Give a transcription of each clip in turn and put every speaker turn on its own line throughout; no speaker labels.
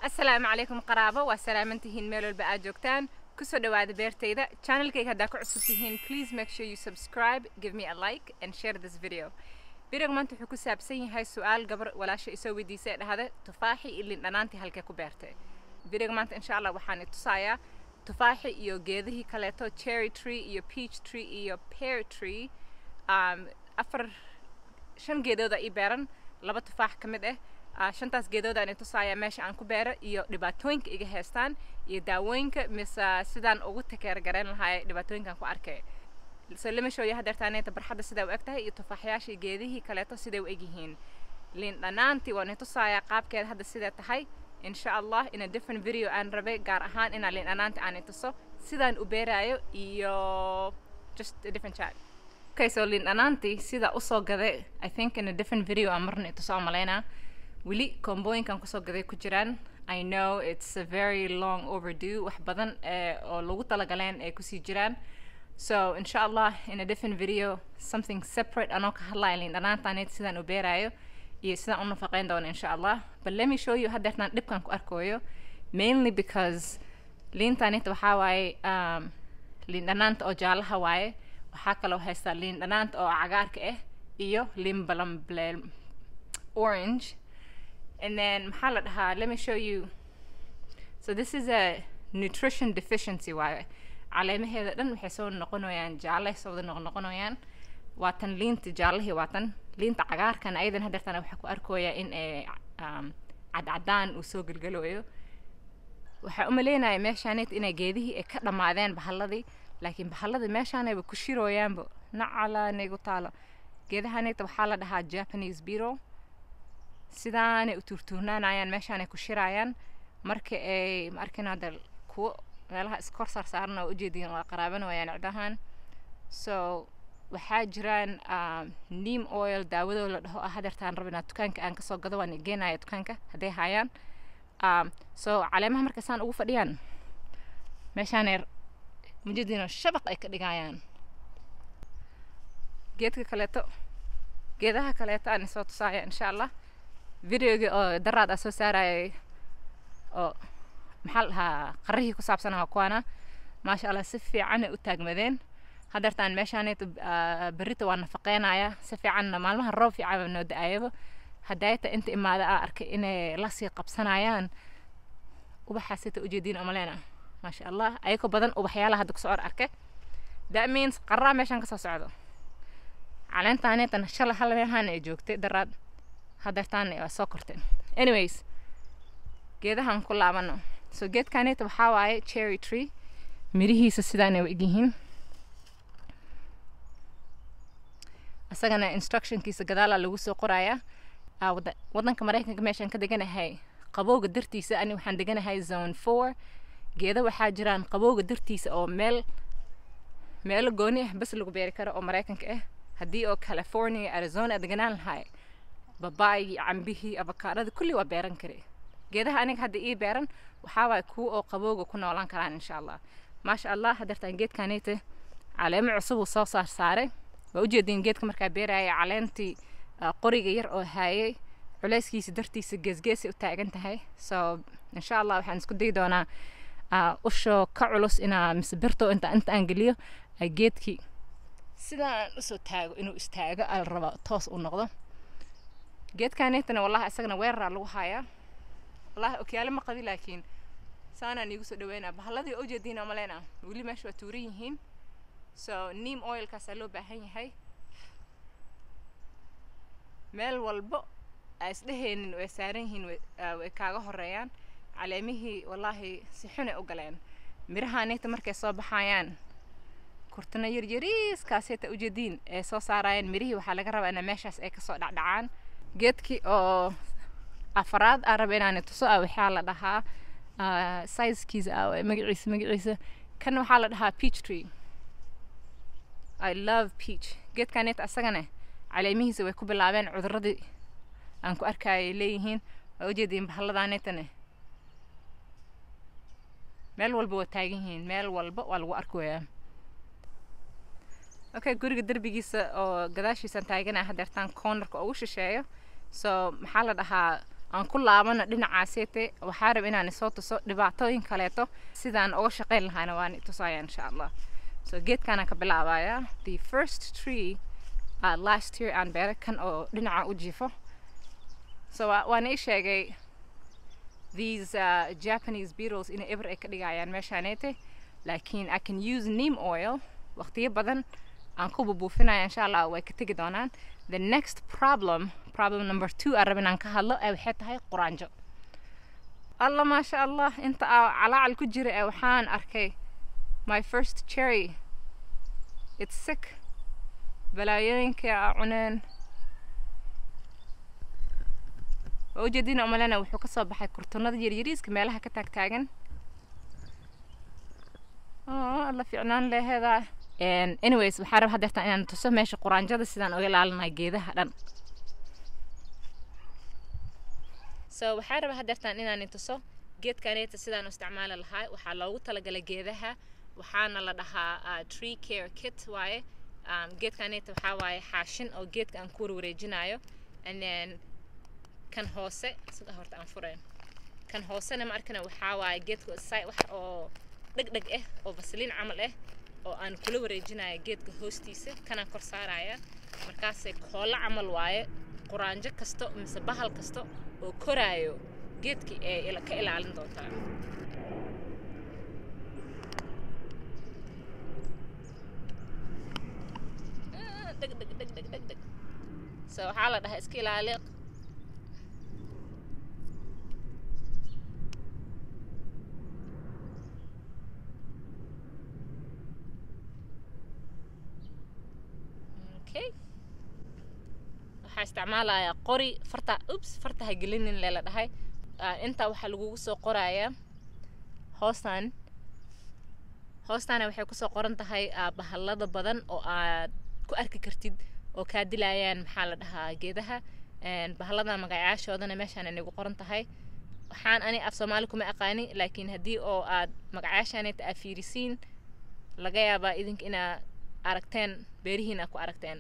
asalaamu calaykum qaraabo waa salaamantihiin meel walba aad joogtaan kusoo dhawaada beertayda channelkayga haddaa ku cusub tihiin please make sure you subscribe give me a like and share this video videoga maanta wuxuu ku saabsan yahay su-aal gabar walaasha isoo weydiisay ee dhahda tufaaxi ilin dhanaantii halkee ku beertay videoga maanta insha allah waxaan i tusayaa tufaaxi iyo geedihii kaleeto cherry tree iyo peach tree iyo pear tree um, afar shan geedooda ii beeran laba tufaax ka mid ah uh, shantaas geedooda aan i tusaaya meesha aan ku beero iyo dhibaatooyinka iga heestaan iyo daawooyinka mise sidaan ugu takeer garayn lahaa dhibaatooyinkan ku arkay so lama shooyo hadeertaaneeta barxadda sidaa u eg tahay iyo tufaaxyaashii geedihii kaleeto siday u eg yihiin liin dhanaantii waan i tusaaya qaabkeeda hadda sidee tahay insha allah in a different video aan rabay gaar ahaan inaa liin dhanaantii aan i tuso sidaan u beeraayo iyo just a different chat okay so liin dhanaantii sida usoo gaday i think in a different video aan marna i tuso aan malaynaa weli kombooyinkan kusoo gaday ku jiraan i know it's a very long overdue wax badan oo lagu talagaleen ay kusii jiraan so insha allah in a different video something separate anoo ka hadlaya liin dhanaantaanid sidaan u beeraayo iyo sidaan u nafaqeyn doono insha allah but let me show you haddeertaan dhibkan ku arkooyo mainly because liintaanita waxaa waaye um, liin dhanaanta oo jaalaha waaye waxaa kaloo haystaa liin dhanaanta oo cagaarka ah iyo liin balambleel orange and then maxaa la dhahaa let me show you so this is a nutrition deficiency waaye caleemaheeda dhan waxay soo noqonayaan jaalle soo wada noqnoqonayaan waa tan liinta jaallihii waa tan liinta cagaarkan ayadan hadeertana waxaa ku arkooyaa in ay um, cadcadaan uu soo gelgalayo waxaa u maleynaya meeshaanit inay geedihii ay ka dhammaadeen bahalladii laakiin bahalladii meeshaanayba ku shirooyaanba nacalaanaygu taalo geedahanita waxaa la dhahaa japanese beetle sidaanay u tuurtuurnaanayaan meeshaanay ku shiraayaan marka ay ma arkin hadda kuwo meelaha iskor saar saaran oo ujeediin waa qaraabanayaan ciddahan so waxaa jiraan neam oil daawadoo la dhaho ah hadeertaan rabinaa dukaanka aan kasoo gado waan geenaya dukaanka hadday haayaan um, so caleemaha markay saan ugu fadhiyaan meeshaanay mujadiina shabaq ay ka dhigayaan geedka kaleeto geedaha kaleeto aan isoo tusaaya insha allah videogii oo daraad aa soo saarayay oo maxaa la dhahaa qarrihii ku saabsanaa kuwaana maasha allah si fiicanay u taagmadeen hadeertaan meeshaanayta berrita waa nafaqeynaya si fiicanna maalmaha roob fiican noo da-ayaba hadayta inta imaada aa arkay inay lasii qabsanayaan ubaxaasita ujeediin omaleyna maasha allah ayagoo badan ubaxyaalaha hadda kusoo or arkay that means qarraa meeshaan kasoo socdo caleentaanaytan shala hal meehaan ay joogtay daraad hadeertaan waa soo korteen anyways geedahan ku laabano so geedkanayta waxaa waaye cherry tree mirihiisa sidaanay u egyihiin isagana instructionkiisa gadaalaa lagu soo qorayaa wadanka maraykanka meeshaan ka deganahay qabowga dartiisa ani waxaan deganahay zone four geeda waxaa jiraan qabowga dartiisa oo meel meelo gooni ah bas lagu beeri karo oo maraykanka ah haddii oo california arizona deganaan lahay babaayii cambihii avakaadhada kulli waa beeran kare geedaha aniga hadda ii beeran waxaa waay kuwa oo qabowga ku noolaan karaan insha allah maasha allah hadeertaan geedkanayta caleemo cusub uu soo saar saaray waa ujeediin geedka markaa beeraya caleentii qoriga yar oo haayay culeyskiisa dartiisa geesgeesay u taagan tahay so insha allah waxaan isku dayi doonaa ushoo ka culus inaa mise birto inta inta aan geliyo geedkii sidaan usoo taago inuu istaago ala raba toos u noqdo geedkanetana wallahi isagana weeraraa lagu hayaa wallahi okyaale ma qabi laakiin saanaan iigu soo dhaweynaa bahalladii oo ujeediina maleyna weli meesha waa tuuran yihiin so neam oilkaasaa loo baahan yahay meel walbo aa isdhehaynin way saaran yihiin way kaaga horeeyaan caleemihii wallaahi si xunay u galeen mirahaanayta markay soo baxayaan kurtana yaryariiskaasayta ujeediin ay soo saarayaan mirihii waxaa laga rabaa ina meeshaas ay kasoo dhacdhacaan geedkii oo afaraad aan raba inaan tuso ah waxaa la dhahaa sizekiisa ah magaciisa magaciisa kan waxaa la dhahaa peach tree i love peach geedkaanayta asagana caleemihiisa way ku bilaabeen cuduradii aan ku arkayay leeyihiin waa ujeediin bahalladaanaytane meel walba waa taagan yihiin meel walba waa lagu arkayaa okay guriga derbigiisa oo gadaashiisaan taaganaa hadeertaan cornerka ugu shisheeyo so maxaa la dhahaa aan ku laabana dhinacaaseete waxaa rab inaan isoo tuso dhibaatooyin kaleeto sidaan uga shaqayn lahayna waan tusaya insha allah so geedkaanaan ka bilaabayaa the first tree uh, last year aan beeray kan oo dhinaca u jiifo so waan ii sheegay these uh, japanese beetles inay eber ay ka dhigayaan meeshaaneete laakiin i can use neem oil waqtiyo badan aan ku bubuufinaya insha allah way ka tegi doonaan the next problem problem number two aan rab inaan ka hadlo ee waxay tahay quraanjo alla maasha allah inta aa calaacal ku jira ee waxaan arkay my first cherry it's sick balaayooyinkii aa cuneen waa ujeedina umalena wuxuu kasoo baxay kurtunada yaryariiska meelaha ka taagtaagan alla fiicnaan leheedaa anyways waxaa raba hadeertaan inaan tuso meesha quraanjada sidaan uga ilaalinayo geedaha dhan so waxaa raba hadeertaan inaan tuso geedkaneeta sidaan u isticmaali lahaa waxaa loogu talagalay geedaha waxaana la dhahaa tree care kit waaye geedkaneeta waxaa waaye xaashin oo geedka aan ku warwareejinayo and then kan hoose sida horta aan furayn kan hoosena ma arkana waxaa waaye geedka wax oo dhegdheg ah oo vasliin camal ah oo aan kula wareejinayo geedka hoostiisa kanaan kor saaraya markaasay koolo camal waaye quraanjo kasto mise bahal kasto oo koraayo geedkii ee ka ilaalin doontaa dheg dheg dheg dheg dheg dheg so waxaa la dhahaa iska ilaali waxaa isticmaalayaa qori farta ups farta ha gelinin leela dhahay intaa waxaa lagugu soo qorayaa hoostan hoostaana waxay kusoo qoran tahay bahallada badan oo aad ku arki kartid oo kaa dilayaan maxaa la dhahaa geedaha bahallada magacaashoodana meeshaan inagu qoran tahay waxaan ani af soomaali kuma aqaani laakiin haddii oo aad magacaashaaneta aad fiirisiin laga yaabaa idinka inaa aragteen beerihiin aad ku aragteen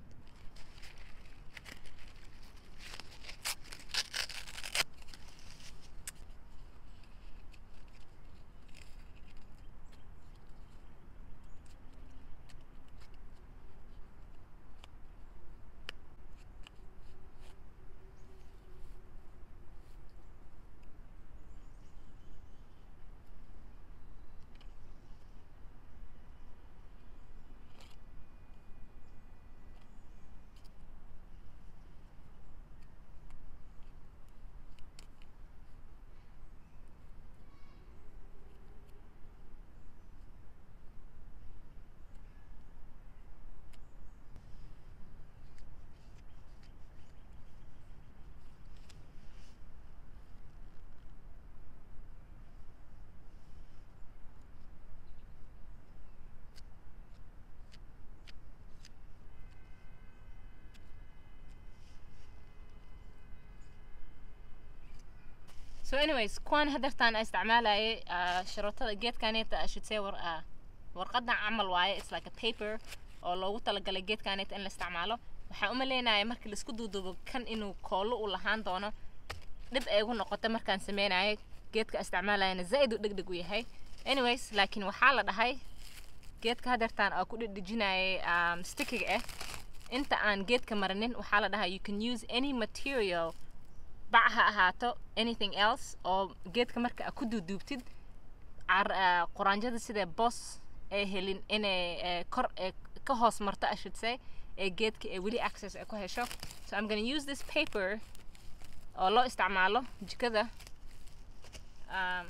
so anyways kuwaan hadeertaan a isticmaalayay sharootada geedkaneeta I should say war warqadan camal waaye it's like a paper oo loogu talagalay geedkaneeta in la isticmaalo waxaan umaleynayaa markii laisku duuduubo kan inuu koolo u lahaan doono dhib ay igu noqotay markaan sameynayay geedka isticmaalayana zaid u dhegdheg u yahay anyways laakiin waxaa la dhahay geedka hadeertaan aa ku dhedhejinayay um, stickiga ah inta aan geedka marinin waxaa la dhahaa you can use any material bac ha ahaato anything else oo geedka marka aa ku duuduubtid quraanjada sidee boos ay helin inay kor ka hoos marto I should say ee geedka ee weli access ay ku hesho so I'm gonna use this paper oo loo isticmaalo jikada um,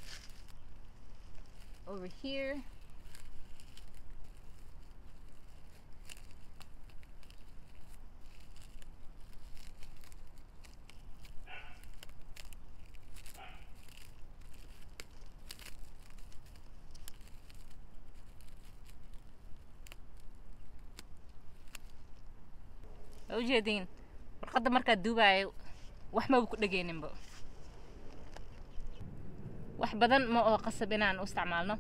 over here waa ujeediin warqadda markaad duubaayo wax maba ku dhegeyninba wax badan ma oo qasab inaan u isticmaalno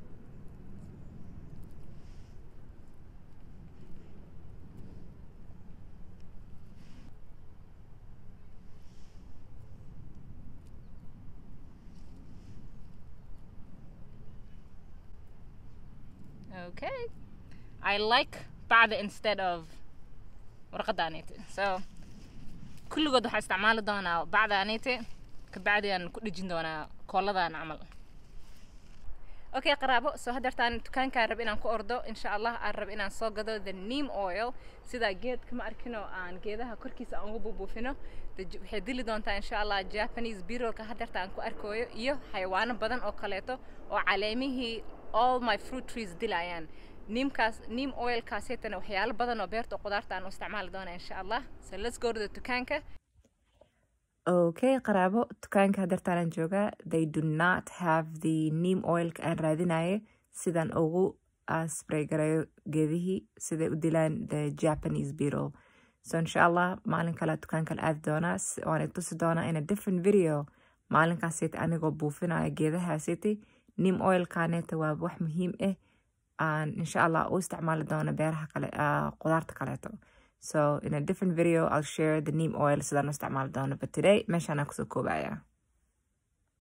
okay i like bacda instead of warqadaanite so kulligood waxaa isticmaali doonaa bacdaanite kabacdi aan ku dhejin doonaa kooladan camal okay qaraabo soo hadeertaan dukaankaan rab inaan ku ordo insha allah aan rab inaan soo gado the neam oil sidaa geedka ma arkino aan geedaha korkiisa aan uga buubuufino waxay dili doontaa insha allah japanese birolka hadeerta aan ku arkooyo iyo xayawaano badan oo kaleeto oo caleemihii all my fruit trees dilayaan niimkaas niim oilkaasaytana waxyaalo badan oo beerta oo qudaarta aan u isticmaali doona insha allah so let's go to the dukaanka okay qaraabo dukaanka hadeertaanaan joogaa they do not have the neam oilka aan raadinaye sidaan ugu spray garayo geedihii siday u dilaan the japanese beetle so insha allah maalin kale dukaan kale aadi doonaa waan tusi doonaa in a different video maalinkaasayta anigoo buufinaya geedahaasayta neam oilkaneeta waa wax muhiim ah aan insha allah u isticmaali doono beeraha kale qudaarta kaleeto so in a different video i'll share the neam oil sidaan u isticmaali doono but today meeshaan aan kusoo koobaya